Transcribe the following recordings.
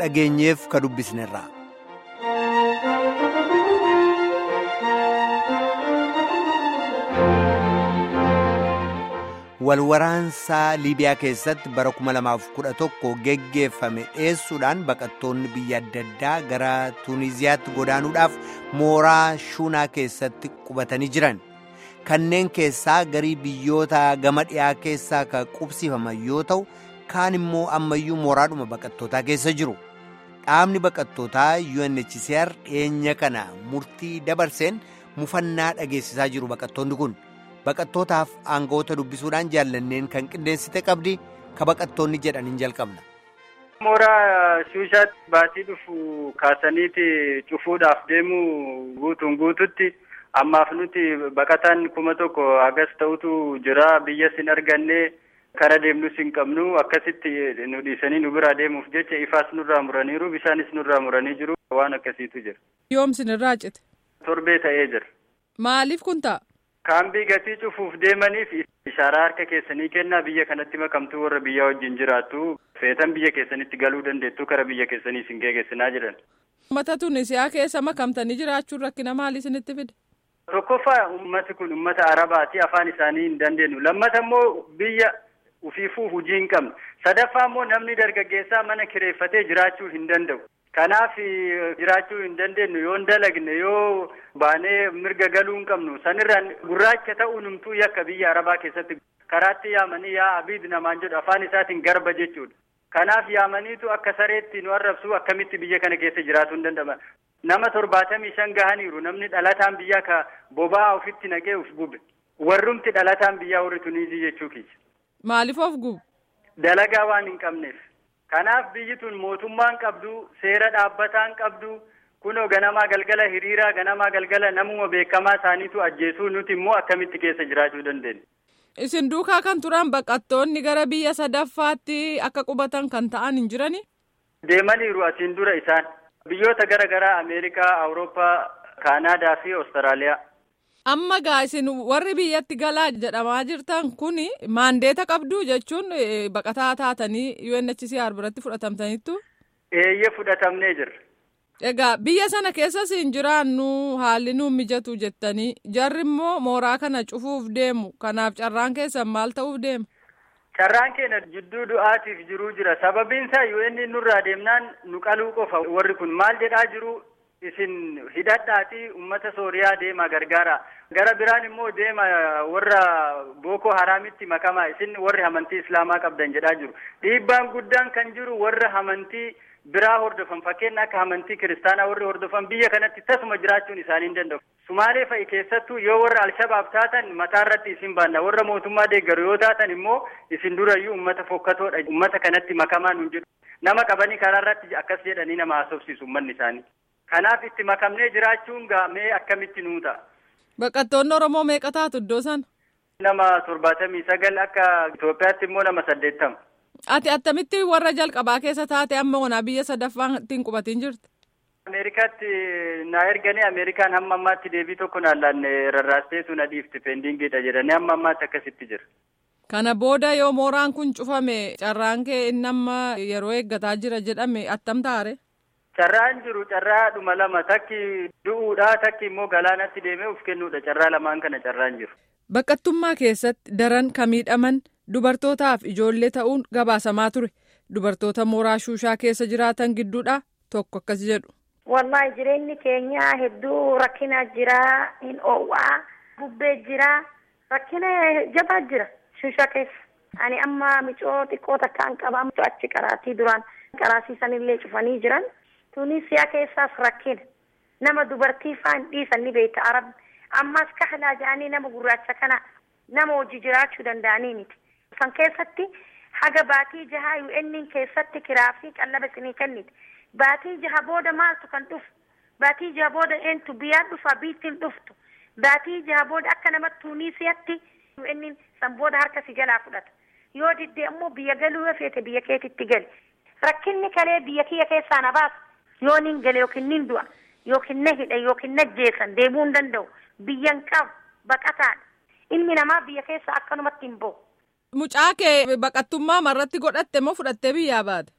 dhageenyeef ka dubbisnerra. walwaraansaa liibiyaa keessatti bara 2011 geggeeffame dhiyeessuudhaan baqattoonni biyya adda addaa gara tuuniziyaatti godaanuudhaaf mooraa shuunaa keessatti qubatanii jiran kanneen keessaa garii biyyoota gama dhiyaa keessaa ka qubsiifaman yoo ta'u kaan immoo ammayyuu mooraadhuma baqattootaa keessa jiru dhaabni baqattootaa UNHCR dhiyeenya kana murtii dabarseen mufannaa dhageessisaa jiru baqattoonni kun. baqattootaaf aangawoota dubbisuudhaan jaallanneen kan qindeessite qabdi ka baqattoonni jedhaniin jalqabna. mooraa shuushaatti baatii dhufu kaasaniiti cufuudhaaf deemu guutuun guututti ammaaf nuti baqataan kuma tokko hagas ta'utu jira biyyas hin arganne kara deemnus hin qabnu akkasitti nu dhiisanii nu biraa deemuuf jecha ifaas nurraa muraniiru bishaanis nurraa muranii jiru waan akkasiitu jira. yoom sinirraa cite. torbee ta'ee jira. maaliif kun ta'a. Kaambii gatii cufuuf deemaniif ishaaraa harka keessanii kennaa biyya kanatti makamtuu warra biyyaa wajjin jiraattu feetan biyya keessanitti galuu dandeettu kara biyya keessanii isin geessinaa jedhan. Uummata Tunisiyaa keessa makamtanii jiraachuun rakkina maalii isinitti fide? Tokkoffaa uummati kun uummata Arabaati afaan isaanii hin dandeenyu. Lammata immoo biyya ufiifuu hujii hin qabnu. Sadaffaa immoo namni dargaggeessaa mana kireeffatee jiraachuu hin danda'u. Kanaaf jiraachuu hin dandeenyu yoo hin dalagne yoo baanee mirga galuu hin qabnu sanirraan gurraacha ta'uu numtuu yakka biyya arabaa keessatti karaatti yaamanii yaa abiid namaan jedhu afaan isaatiin garba jechuudha. Kanaaf yaamaniitu akka sareetti nu arrabsu akkamitti biyya kana keessa jiraachuu hin danda'aman. Nama torbaatamii shan gahaniiru namni dhalataan biyyaa ka boba'aa ofitti naqee uf gube. Warrumti dhalataan biyyaa warri Tuniizii jechuu keessa. Maaliif of gubu? Dalagaa waan hin qabneef. Kanaaf biyyi tun mootummaan qabdu seera dhaabbataan qabdu kunoo ganamaa galgala hiriiraa ganamaa galgala namuma beekamaa isaaniitu ajjeesuu nuti immoo akkamitti keessa jiraachuu dandeenya. Isin duukaa kan turan baqattoonni gara biyya sadaffaatti akka qubatan kan ta'an hin jirani? Deemaniiru asiin dura isaan biyyoota gara garaa Ameerikaa, Awurooppaa, Kaanaadaa fi Awustiraaliyaa. Amma gaa isin warri biyyatti galaa jedhamaa jirtan kun maandeeta qabdu jechuun baqataa taatanii UNHCR biratti fudhatamtaniittu. Eeyyee fudhatamnee jirra. Egaa biyya sana keessas hin jiraannu haalli nuun mijatu jettanii jarri immoo mooraa kana cufuuf deemu kanaaf carraan keessan maal ta'uuf deema? Carraan keenya jidduu du'aatiif jiruu jira sababiin isaa UN nurraa deemnaan nu qaluu qofa warri kun maal jedhaa jiru isin hidhadhaati ummata sooriyaa deema gargaara gara biraan immoo deema warra booko haraamitti makamaa isin warri amantii islaamaa qabdan jedhaa jiru dhiibbaan guddaan kan jiru warra amantii biraa hordofan fakkeenya akka amantii kiristaanaa warri hordofan biyya kanatti tasuma jiraachuun isaanii hin danda'u. Sumaalee fa'i keessattuu yoo warra Alshabaab taatan mataa irratti isin baanna warra mootummaa deeggaru yoo taatan immoo isin durayyuu uummata fokkatoodha uummata kanatti makamaa nun jedhu nama qabanii karaa irratti akkas jedhanii nama haasofsiisu uummanni isaanii. Kanaaf itti makamnee jiraachuun gaamee akkamitti nuu ta'a. Baqattoonni Oromoo meeqa taatu iddoo sana? Nama torbaatamii sagal akka Itoophiyaatti immoo nama saddeettama. Ati attamitti warra jalqabaa keessa taate amma onaa biyya sadaffaan ittiin qubatiin jirti? Ameerikaatti na erganii Ameerikaan hamma ammaatti deebii tokko naan laanne rarraasteetu na dhiifti peendingiidha jedhanii hamma ammaatti akkasitti jira. Kana booda yoo mooraan kun cufame carraan kee inni amma yeroo eeggataa jira jedhame attam taare? Carraan jiru carraa dhuma lama takki du'uudha takki immoo galaanatti deemee uf kennuudha carraa lamaan kana carraan jiru. Baqattummaa keessatti daran ka miidhaman dubartootaaf ijoollee ta'uun gabaasamaa ture. Dubartoota mooraa shuushaa keessa jiraatan gidduudha tokko akkas jedhu. Wallahi jireenyi keenya hedduu rakkina jira hin oowwaa bubbee jira rakkina jabaa jira shuushaa keessa. Ani amma micoo xiqqoo takkaan qaba achi qaraatii duraan qaraasiisanillee cufanii jiran. Tunisiyaa keessaas rakkina nama dubartii faan dhiisan ni beekta arabni ammas kahlaa jedhanii nama gurraacha kana nama hojii jiraachuu danda'anii miti. San keessatti haga baatii jahaa UN keessatti kiraa fi qallaba isinii kennite. Baatii jaha booda maaltu kan dhufu? Baatii jaha booda eentu biyyaan dhufa biittiin dhuftu. Baatii jaha booda akka nama Tunisiyaatti UN san booda harka si jalaa fudhata. Yoo diddee ammoo biyya galuu yoo feete biyya keetitti gali. Rakkinni kalee biyya kiyya keessaa na baasa. Yoo nin gale yookiin nin du'a yookiin na hidha yookiin na jeesan deemuu hin danda'u. Biyyan qabu baqataadha. Ilmi namaa biyya keessa akkanumatti hin bahu. Mucaa kee baqattummaa marratti godhatte moo fudhattee biyyaa baate?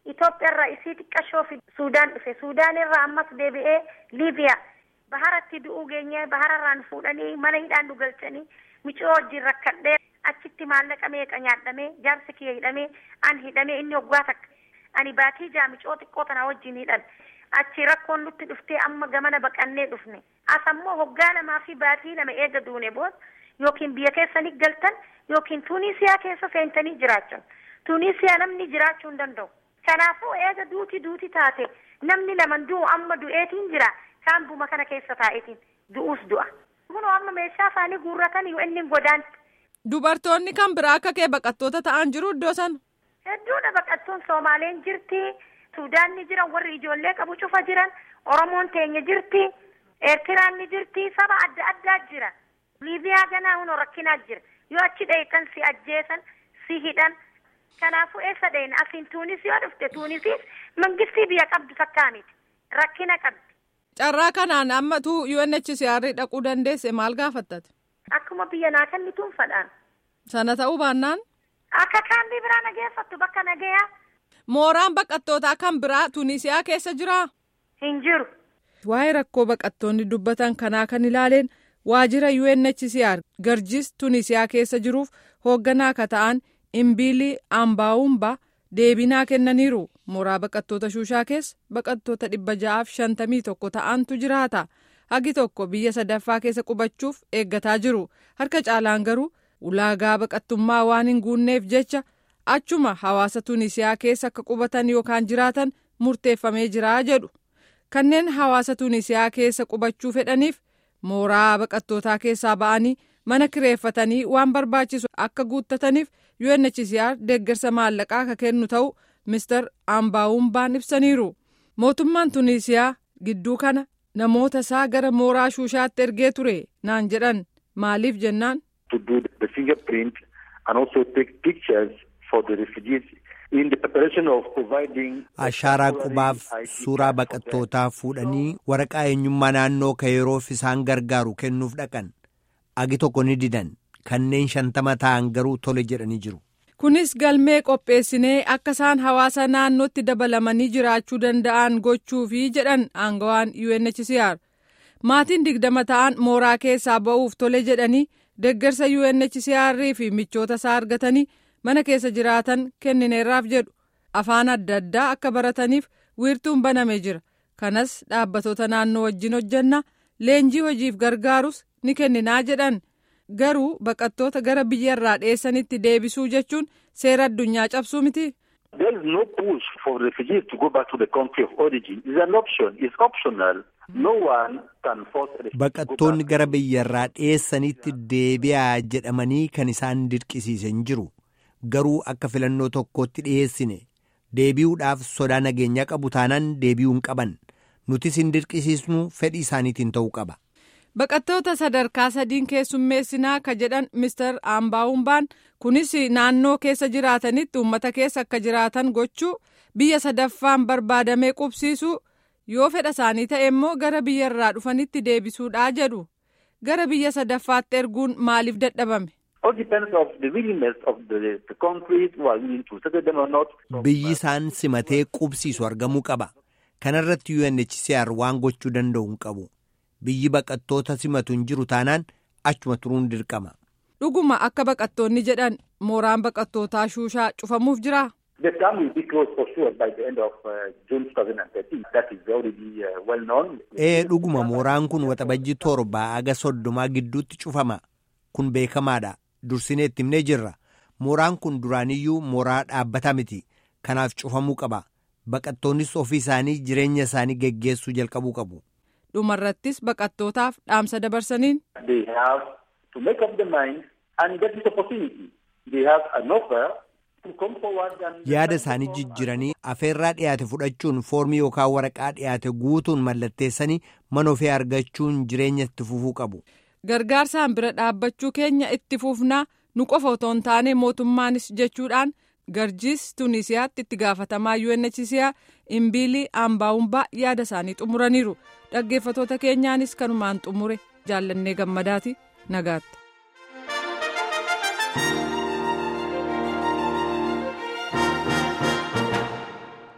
Itoophiyaarraa isii xiqqashoo fi Suudaan dhufe Suudaan irraa ammas deebi'ee Liibiyaa baharatti du'uu geenye bahararraan fuudhanii mana hidhaan nu galchanii micoo wajjin rakkadhee achitti maallaqa meeqa nyaadhamee jaarsi kiyya hidhamee an hidhamee inni waggaa takka ani baatii jaa micoo xiqqoo tana wajjin hidhan achi rakkoon nutti dhuftee amma gamana baqannee dhufne as ammoo hoggaa lamaa fi baatii lama eega duune booda yookiin biyya keessanii galtan yookiin tuuniisiyaa keessa seentanii jiraachan tuuniisiyaa namni jiraachuu hin danda'u kanaafuu eega duuti duuti taate namni laman du'u amma du'eetiin jira kaampuma kana keessa taa'eetiin du'uus du'a kunoo amma meeshaa isaanii guurratan yoo inni godaanti. Dubartoonni kan biraa akka kee baqattoota ta'an jiru iddoo sana. Hedduudha baqattoon Somaaleen jirti. Suudaan ni jiran warri ijoollee qabu cufa jiran. Oromoon teenya jirti. Eertiraan ni jirti. Saba adda addaa jira. Liibiyaa ganaa hunoo rakkinaa jira. Yoo achi dheekan si ajjeesan si hidhan. Kanaafuu eessa dheena asiin Tuunis yoo dhufte Tuunisiis mangistii biyya qabdu takkaa miti. Rakkina qabdi. Carraa kanaan ammatu UNHCR dhaquu dandeesse maal gaafattate? Akkuma biyya naa kennituun fadhaan. Sana ta'uu baannaan? Akka kaambii biraa nageeffattu bakka nagayaa. Mooraan baqattootaa kan biraa Tunisiyaa keessa jiraa? Hin jiru. Waa'ee rakkoo baqattoonni dubbatan kanaa kan ilaaleen waajjira UNHCR garjis Tunisiyaa keessa jiruuf hoogganaa akka ta'an Imbiilii Ambaawumbaa deebinaa kennaniiru. Mooraa baqattoota Shuushaa keessa baqattoota dhibba ja'aaf shantamii tokko ta'antu jiraata. Hagi tokko biyya sadaffaa keessa qubachuuf eeggataa jiru. Harka caalaan garuu ulaagaa baqattummaa waan hin guunneef jecha achuma hawaasa Tunisiyaa keessa akka qubatan yookaan jiraatan murteeffamee jira jedhu. Kanneen hawaasa Tunisiyaa keessa qubachuu fedhaniif mooraa baqattootaa keessaa ba'anii mana kireeffatanii waan barbaachisu akka guuttataniif UNHCR deeggarsa maallaqaa akka kennu ta'u Mr. Ambaawumbaan ibsaniiru. Mootummaan Tunisiyaa gidduu kana namoota isaa gara mooraa Shuushaatti ergee ture naan jedhan maaliif jennaan. To do the fingerprint and also take pictures for the refugees in the preparation of providing. Ashaaraa qubaaf suuraa baqattootaa fuudhanii waraqaa eenyummaa naannoo ka yeroof isaan gargaaru kennuuf dhaqan. Agi tokko ni didan kanneen shantama ta'an garuu tole jedhanii jiru. Kunis galmee qopheessinee akka isaan hawaasa naannootti dabalamanii jiraachuu danda'an gochuufi jedhan aangawaan UNHCR. Maatiin digdama ta'an mooraa keessaa ba'uuf tole jedhanii deeggarsa UNHCR fi michoota isaa argatanii mana keessa jiraatan kennineerraaf jedhu. Afaan adda addaa akka barataniif wiirtuun banamee jira. Kanas dhaabbatoota naannoo wajjin hojjanna leenjii hojiif gargaarus ni kenninaa jedhan. Garuu baqattoota gara biyyarraa dheessanitti deebisuu jechuun seera addunyaa cabsuu miti. There is no push for refugees to go back to the country of origin. It's an option. It's optional. No one can force refugees Baqattoonni gara biyyarraa dheessanitti deebi'aa jedhamanii kan isaan dirqisiisan jiru. Garuu akka filannoo tokkootti dhiyeessine deebi'uudhaaf sodaa nageenyaa qabu taanaan deebi'uu hin qaban. Nutis hin dirqisiisnu fedhii isaaniitiin ta'uu qaba. Baqattoota sadarkaa sadiin keessummeessinaa ka jedhan Mr. Ambaawumbaan kunis naannoo keessa jiraatanitti uummata keessa akka jiraatan gochuu biyya sadaffaan barbaadamee qubsiisuu yoo fedha isaanii ta'e immoo gara biyya irraa dhufanitti deebisuudhaa jedhu. Gara biyya sadaffaatti erguun maaliif dadhabame? All depends of the willingness of the, the countries who are willing to settle them or not. Biyyi isaan simatee qubsiisu argamuu qaba. Kanarratti UNHCR waan gochuu danda'u hin qabu. Biyyi baqattoota simatu hin jiru taanaan achuma turuun dirqama. Dhuguma akka baqattoonni jedhan mooraan baqattootaa shuushaa cufamuuf jiraa? The dam will be closed for sure by the end of uh, June 2013. That is already uh, well known. Ee dhuguma mooraan kun waxabajji torba aga soddomaa gidduutti cufama. Kun beekamaadha. Dursinee itti himnee jirra. Mooraan kun duraaniyyuu mooraa dhaabbataa miti. Kanaaf cufamuu qaba. Baqattoonnis ofii isaanii jireenya isaanii geggeessuu jalqabuu qabu. Dhumarrattis baqattootaaf dhaamsa dabarsaniin. They have to make up their mind and get this opportunity. They have an offer to come forward and... Yaada isaanii jijjiranii afeerraa dhiyaate fudhachuun foormii yookaan waraqaa dhiyaate guutuun mallatteessanii mana ofii argachuun jireenya itti fufuu qabu. Gargaarsaan bira dhaabbachuu keenya itti fufnaa nu qofa otoo hin taane mootummaanis jechuudhaan garjiis Tunisiyaatti itti gaafatamaa UNHCR Imbiilii Ambaawumbaa yaada isaanii xumuraniiru. Dhaggeeffatoota keenyaanis kanumaan xumure jaallannee gammadaati nagaatti.